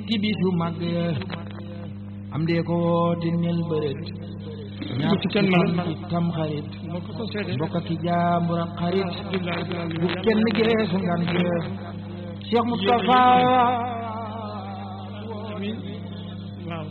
ci bisu màgg am dee ko woote nel bërët ñaar ci kenn man ci tam xarit moo ko ko seede bokk ki jaambur ak xarit bu kenn geesu ngan gees Cheikh Moustapha amiin waaw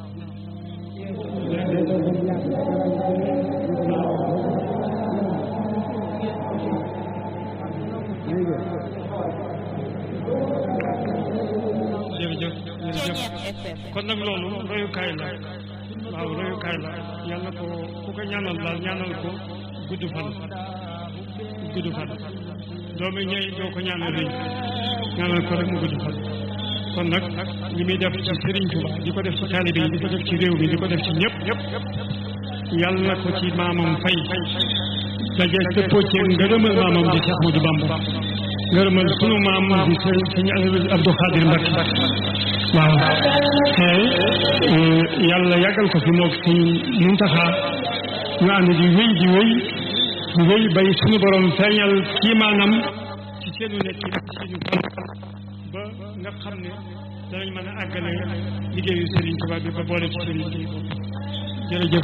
jërëjëf jërëjëf kon nag loolu royukaay la waaw royukaay la yàlla ko ku ko ñaanal daal ñaanal ko gudd fan gudd fan doomi ñëy doo ko ñaanal rëy ñaanal ko rek mu gudd fan kon nag li muy def ci Serigne Touba di ko def ci taalibe yi di ko def ci réew mi di ko def ci ñëpp ñëpp yàlla ko ci maamam fay daje dëppoo ci ngërëmal maamam di Cheikh Ahmadou Bamba ngërëmal sunu maam di sëñ sëñ Abdou Khadir Mbacke waaw te yàlla yàggal ko fi moog sëñ Muntaxa ñu ànd di wéy di wéy di wéy bay sunu borom feeñal kii maanam ci seenu nekk ci seenu kon ba nga xam ne danañ mën a àggale liggéeyu Serigne Touba bi ba boole ci seen liggéey boobu jërëjëf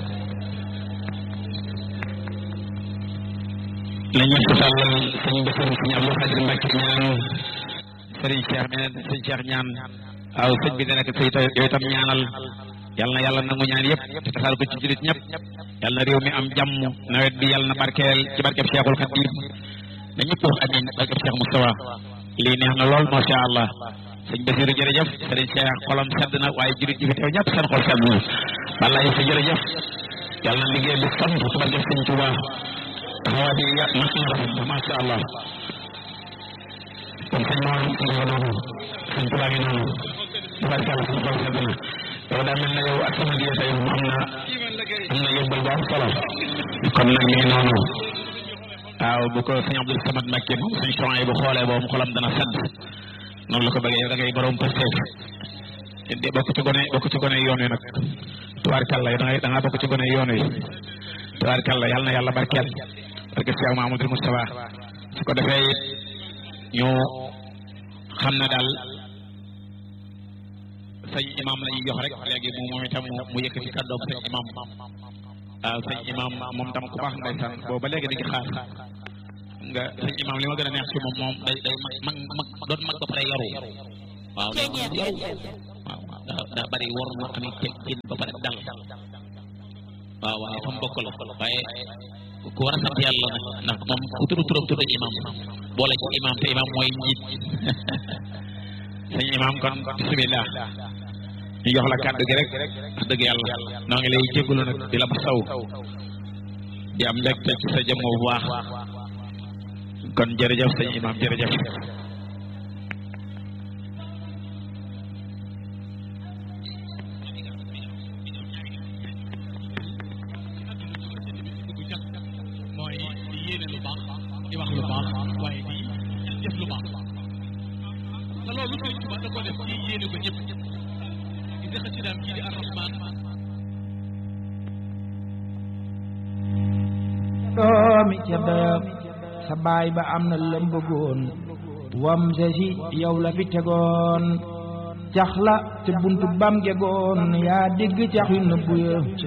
la ñu tàllal sëñ Bassirou sëñ Abdou Khadir Mbacke ñaan sëriñ Cheikh meneen sëñ Cheikh ñaan waaw sëñ bi dana ko sëy yow itam ñaanal yal na yàlla nangu ñaan yëpp te tasaal ko ci jullit ñëpp yal na réew mi am jàmm nawet bi yal na barkeel ci barkeb Cheikhul Khadim na ñëpp wax amiin barkeb Cheikh Moustapha lii neex na lool macha allah sëñ Bassirou jërëjëf sëriñ Cheikh xolam sedd na waaye jullit ji fi teew ñëpp seen xol sedd na wallaay sa jërëjëf yal na liggéey bi sant ci barkeb sëñ Touba taxawaay bi ya mat na rafet na macha allah kon sëñ Maodo ñu ngi noonu sëñ Touba ngi noonu tubaarkàlla suñu xol sedd na yow daa mel na yow ak sama diya tey am na am na yóbbal bu am solo kon nag mi ngi noonu waaw bu ko sëñ Abdou Samad Mbacké moom suñ champs yi bu xoolee boobu xolam dana sedd noonu la ko bëggee yow da ngay borom pasteef de bokk ci gone bokk ci gone yoon wi nag tubaarkàlla yow da ngay da ngaa bokk ci gone yoon wi tubaarkàlla yàlla na yàlla barkeel barke Cheikh Mahamadou Moustapha su ko defee it ñu xam ne daal sëñ imam la ñuy jox rek léegi mu moom itam mu yëkkati kàddoom sëñ imam waaw sëñ imam moom tam ku baax ndeysaan boobu ba léegi di ngi xaar nga sëñ imam li ma gën a neex ci moom moom day day mag mag doon mag ba pare yaru waaw yaru waaw daa daa bari war na amit teggin ba pare dal waaw waaye fa mu bokk la waaye ku war a sant yàlla nag ndax moom ku tudd turam tudd imam boole ci imam te imam mooy njiit sëñ imam kon bismillah ñu jox la kàddu gi rek wax dëgg yàlla noo ngi lay jégalu nag di la ma saw di am mbégte ci sa jëmm bu baax kon jërëjëf sëñ imam jërëjëf mooy di yéene lu baax di wax lu baax waaye di jëf lu baax te loolu Sëriñ Tuubaa da ko def ci yéene ko ñëpp gis nga xasidaam ji di arrahman doomi ca dayab sa baay ba am na lëm bëggoon wam sa si yow la fi tegoon cax la te buntu bam gegoon yaa dégg cax yu nëbbu ya